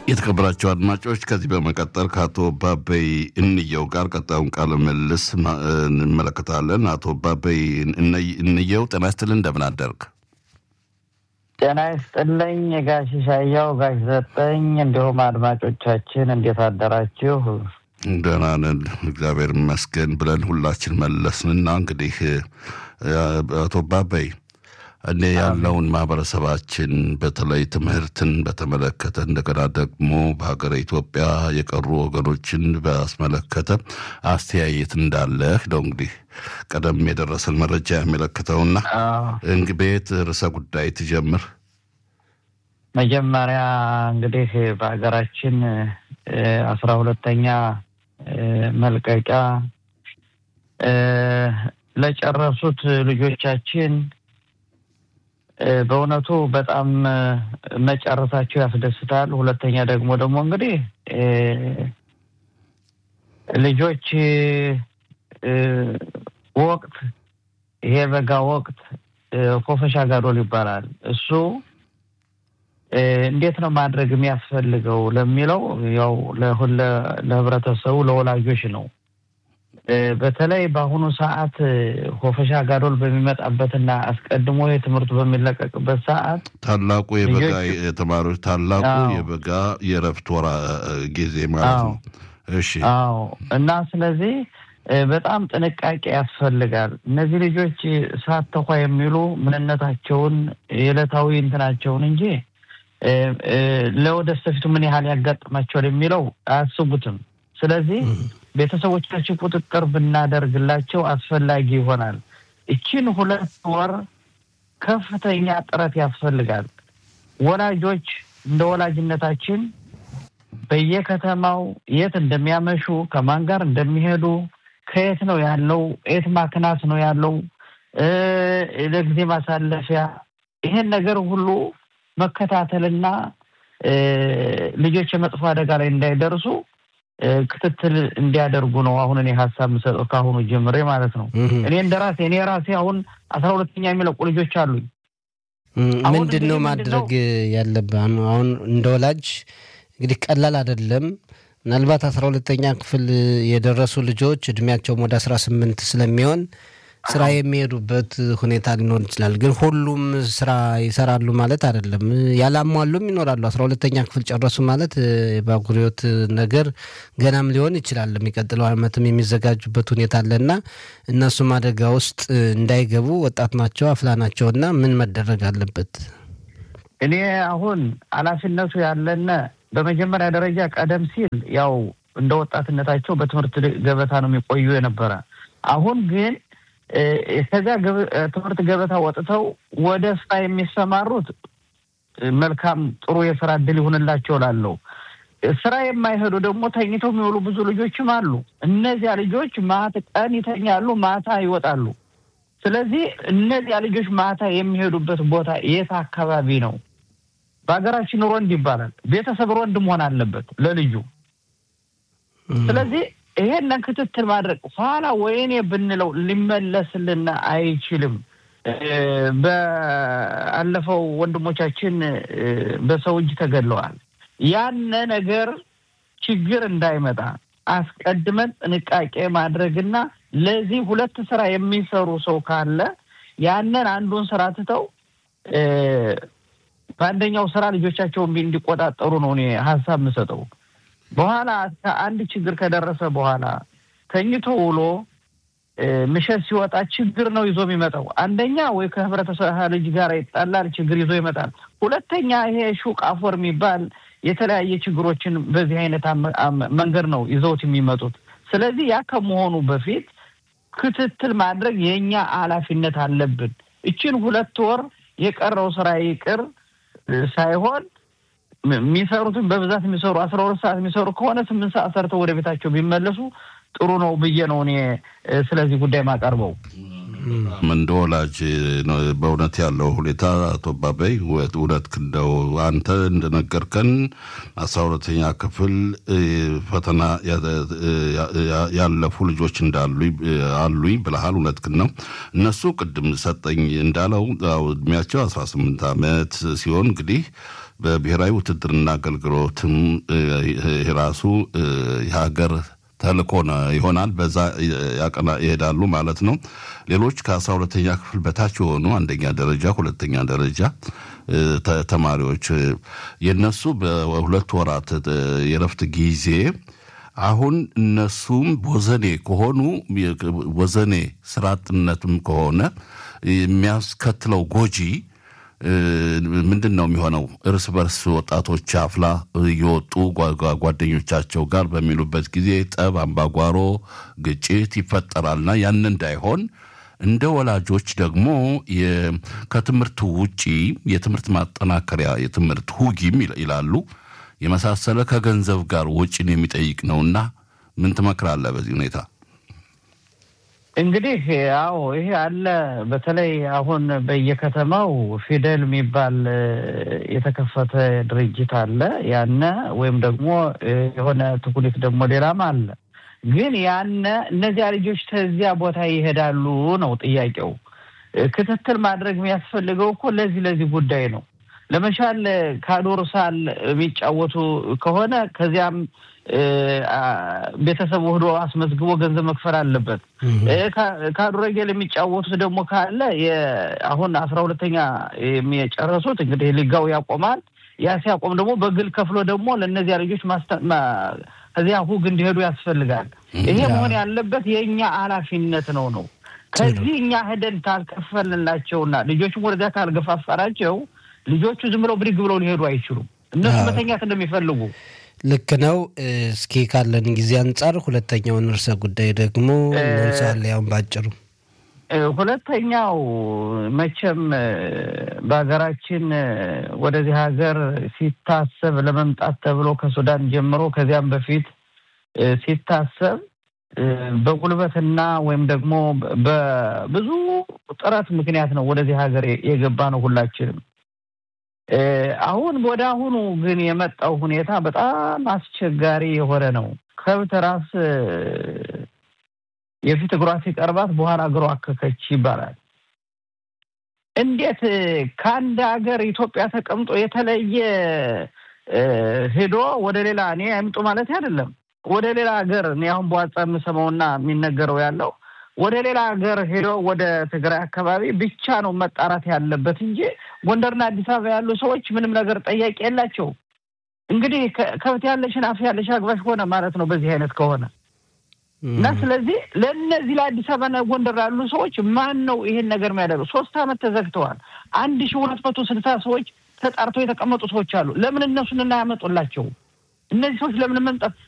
የተከበራቸው አድማጮች ከዚህ በመቀጠል ከአቶ ባበይ እንየው ጋር ቀጣዩን ቃለ ምልልስ እንመለከታለን። አቶ ባበይ እንየው ጤና ይስጥልን፣ እንደምን አደርግ? ጤና ይስጥልኝ ጋሽ ሻያው፣ ጋሽ ዘጠኝ እንዲሁም አድማጮቻችን እንዴት አደራችሁ? ደህና ነን እግዚአብሔር ይመስገን ብለን ሁላችን መለስንና እንግዲህ አቶ ባበይ እኔ ያለውን ማህበረሰባችን በተለይ ትምህርትን በተመለከተ እንደገና ደግሞ በሀገረ ኢትዮጵያ የቀሩ ወገኖችን ባስመለከተ አስተያየት እንዳለህ ነው እንግዲህ ቀደም የደረሰን መረጃ የሚመለከተውና እንግዲህ ቤት ርዕሰ ጉዳይ ትጀምር። መጀመሪያ እንግዲህ በሀገራችን አስራ ሁለተኛ መልቀቂያ ለጨረሱት ልጆቻችን በእውነቱ በጣም መጨረሳቸው ያስደስታል። ሁለተኛ ደግሞ ደግሞ እንግዲህ ልጆች ወቅት ይሄ በጋ ወቅት ኮፈሻ ጋዶል ይባላል። እሱ እንዴት ነው ማድረግ የሚያስፈልገው ለሚለው ያው ለሁለ ለህብረተሰቡ ለወላጆች ነው። በተለይ በአሁኑ ሰዓት ሆፈሻ ጋዶል በሚመጣበትና አስቀድሞ የትምህርቱ በሚለቀቅበት ሰዓት ታላቁ የበጋ የተማሪዎች ታላቁ የበጋ የእረፍት ወራ ጊዜ ማለት ነው። እሺ። አዎ። እና ስለዚህ በጣም ጥንቃቄ ያስፈልጋል። እነዚህ ልጆች ሳተኳ የሚሉ ምንነታቸውን የዕለታዊ እንትናቸውን እንጂ ለወደፊቱ ምን ያህል ያጋጥማቸዋል የሚለው አያስቡትም። ስለዚህ ቤተሰቦቻችን ቁጥጥር ብናደርግላቸው አስፈላጊ ይሆናል። እችን ሁለት ወር ከፍተኛ ጥረት ያስፈልጋል። ወላጆች እንደ ወላጅነታችን በየከተማው የት እንደሚያመሹ፣ ከማን ጋር እንደሚሄዱ፣ ከየት ነው ያለው፣ የት ማክናት ነው ያለው፣ ለጊዜ ማሳለፊያ ይሄን ነገር ሁሉ መከታተልና ልጆች የመጥፎ አደጋ ላይ እንዳይደርሱ ክትትል እንዲያደርጉ ነው አሁን እኔ ሀሳብ የምሰጠው ከአሁኑ ጀምሬ ማለት ነው። እኔ እንደ ራሴ እኔ ራሴ አሁን አስራ ሁለተኛ የሚለቁ ልጆች አሉኝ። ምንድን ነው ማድረግ ያለብህ አሁን እንደ ወላጅ እንግዲህ ቀላል አይደለም። ምናልባት አስራ ሁለተኛ ክፍል የደረሱ ልጆች እድሜያቸውም ወደ አስራ ስምንት ስለሚሆን ስራ የሚሄዱበት ሁኔታ ሊኖር ይችላል። ግን ሁሉም ስራ ይሰራሉ ማለት አይደለም። ያላሟሉም ይኖራሉ። አስራ ሁለተኛ ክፍል ጨረሱ ማለት የባጉሪዎት ነገር ገናም ሊሆን ይችላል። የሚቀጥለው ዓመትም የሚዘጋጁበት ሁኔታ አለና እነሱም አደጋ ውስጥ እንዳይገቡ ወጣት ናቸው፣ አፍላ ናቸው እና ምን መደረግ አለበት? እኔ አሁን ኃላፊነቱ ያለነ በመጀመሪያ ደረጃ ቀደም ሲል ያው እንደ ወጣትነታቸው በትምህርት ገበታ ነው የሚቆዩ የነበረ አሁን ግን ከዚያ ትምህርት ገበታ ወጥተው ወደ ስራ የሚሰማሩት መልካም ጥሩ የስራ እድል ይሁንላቸው ላለው ስራ የማይሄዱ ደግሞ ተኝተው የሚውሉ ብዙ ልጆችም አሉ። እነዚያ ልጆች ማታ ቀን ይተኛሉ፣ ማታ ይወጣሉ። ስለዚህ እነዚያ ልጆች ማታ የሚሄዱበት ቦታ የት አካባቢ ነው? በሀገራችን ሮንድ ይባላል። ቤተሰብ ሮንድ መሆን አለበት ለልጁ። ስለዚህ ይሄንን ክትትል ማድረግ ኋላ ወይኔ ብንለው ሊመለስልን አይችልም። በአለፈው ወንድሞቻችን በሰው እጅ ተገድለዋል። ያነ ነገር ችግር እንዳይመጣ አስቀድመን ጥንቃቄ ማድረግና ለዚህ ሁለት ስራ የሚሰሩ ሰው ካለ ያንን አንዱን ስራ ትተው በአንደኛው ስራ ልጆቻቸውን እንዲቆጣጠሩ ነው እኔ ሀሳብ የምሰጠው። በኋላ ከአንድ ችግር ከደረሰ በኋላ ተኝቶ ውሎ ምሸት ሲወጣ ችግር ነው ይዞ የሚመጣው። አንደኛ ወይ ከህብረተሰብ ልጅ ጋር ይጣላል፣ ችግር ይዞ ይመጣል። ሁለተኛ ይሄ ሹቅ አፎር የሚባል የተለያየ ችግሮችን በዚህ አይነት መንገድ ነው ይዘውት የሚመጡት። ስለዚህ ያ ከመሆኑ በፊት ክትትል ማድረግ የእኛ ኃላፊነት አለብን። እችን ሁለት ወር የቀረው ስራ ይቅር ሳይሆን የሚሰሩትን በብዛት የሚሰሩ አስራ ሁለት ሰዓት የሚሰሩ ከሆነ ስምንት ሰዓት ሰርተው ወደ ቤታቸው ቢመለሱ ጥሩ ነው ብዬ ነው እኔ ስለዚህ ጉዳይ ማቀርበው። እንደ ወላጅ በእውነት ያለው ሁኔታ አቶ ባበይ እውነት እንደው አንተ እንደነገርከን አስራ ሁለተኛ ክፍል ፈተና ያለፉ ልጆች እንዳሉ አሉኝ ብለሃል። እውነት ግን ነው። እነሱ ቅድም ሰጠኝ እንዳለው እድሜያቸው አስራ ስምንት ዓመት ሲሆን እንግዲህ በብሔራዊ ውትድርና አገልግሎትም ራሱ የሀገር ተልእኮ ይሆናል። በዛ ያቀና ይሄዳሉ ማለት ነው። ሌሎች ከአስራ ሁለተኛ ክፍል በታች የሆኑ አንደኛ ደረጃ፣ ሁለተኛ ደረጃ ተማሪዎች የነሱ በሁለት ወራት የረፍት ጊዜ አሁን እነሱም ወዘኔ ከሆኑ ወዘኔ ስራ አጥነትም ከሆነ የሚያስከትለው ጎጂ ምንድን ነው የሚሆነው? እርስ በርስ ወጣቶች አፍላ እየወጡ ጓደኞቻቸው ጋር በሚሉበት ጊዜ ጠብ፣ አምባጓሮ፣ ግጭት ይፈጠራልና ያን እንዳይሆን እንደ ወላጆች ደግሞ ከትምህርት ውጪ የትምህርት ማጠናከሪያ የትምህርት ሁጊም ይላሉ የመሳሰለ ከገንዘብ ጋር ወጪን የሚጠይቅ ነውና ምን ትመክራለህ በዚህ ሁኔታ? እንግዲህ አዎ ይሄ አለ። በተለይ አሁን በየከተማው ፊደል የሚባል የተከፈተ ድርጅት አለ። ያነ ወይም ደግሞ የሆነ ትኩሊት ደግሞ ሌላም አለ። ግን ያነ እነዚያ ልጆች ከዚያ ቦታ ይሄዳሉ ነው ጥያቄው። ክትትል ማድረግ የሚያስፈልገው እኮ ለዚህ ለዚህ ጉዳይ ነው። ለመቻል ካዶርሳል የሚጫወቱ ከሆነ ከዚያም ቤተሰቡ ሂዶ አስመዝግቦ ገንዘብ መክፈል አለበት። ካዱረጌል የሚጫወቱት ደግሞ ካለ አሁን አስራ ሁለተኛ የሚጨረሱት እንግዲህ ሊጋው ያቆማል። ያ ሲያቆም ደግሞ በግል ከፍሎ ደግሞ ለእነዚያ ልጆች ከዚያ ሁግ እንዲሄዱ ያስፈልጋል። ይሄ መሆን ያለበት የእኛ ኃላፊነት ነው ነው ከዚህ እኛ ሄደን ካልከፈልንላቸውና ልጆቹም ወደዚያ ካልገፋፈራቸው ልጆቹ ዝም ብለው ብድግ ብለው ሊሄዱ አይችሉም። እነሱ መተኛት እንደሚፈልጉ ልክ ነው። እስኪ ካለን ጊዜ አንጻር ሁለተኛውን ርዕሰ ጉዳይ ደግሞ እናንሳለን። ያውን ባጭሩ ሁለተኛው መቼም በሀገራችን ወደዚህ ሀገር ሲታሰብ ለመምጣት ተብሎ ከሱዳን ጀምሮ ከዚያም በፊት ሲታሰብ በጉልበትና ወይም ደግሞ በብዙ ጥረት ምክንያት ነው ወደዚህ ሀገር የገባ ነው ሁላችንም። አሁን ወደ አሁኑ ግን የመጣው ሁኔታ በጣም አስቸጋሪ የሆነ ነው። ከብት ራስ የፊት እግሯ ሲቀርባት በኋላ እግሯ አከከች ይባላል። እንዴት ከአንድ ሀገር ኢትዮጵያ ተቀምጦ የተለየ ሄዶ ወደ ሌላ እኔ አይምጡ ማለት አይደለም። ወደ ሌላ ሀገር እኔ አሁን በዋጻ የምሰማውና የሚነገረው ያለው ወደ ሌላ ሀገር ሄዶ ወደ ትግራይ አካባቢ ብቻ ነው መጣራት ያለበት እንጂ ጎንደርና አዲስ አበባ ያሉ ሰዎች ምንም ነገር ጠያቂ የላቸው። እንግዲህ ከብት ያለሽን አፍ ያለሽ አግባሽ ሆነ ማለት ነው በዚህ አይነት ከሆነ እና ስለዚህ ለእነዚህ ለአዲስ አበባና ጎንደር ያሉ ሰዎች ማን ነው ይሄን ነገር የሚያደርገው? ሶስት አመት ተዘግተዋል። አንድ ሺ ሁለት መቶ ስልሳ ሰዎች ተጣርተው የተቀመጡ ሰዎች አሉ። ለምን እነሱን እናያመጡላቸው? እነዚህ ሰዎች ለምን መምጣት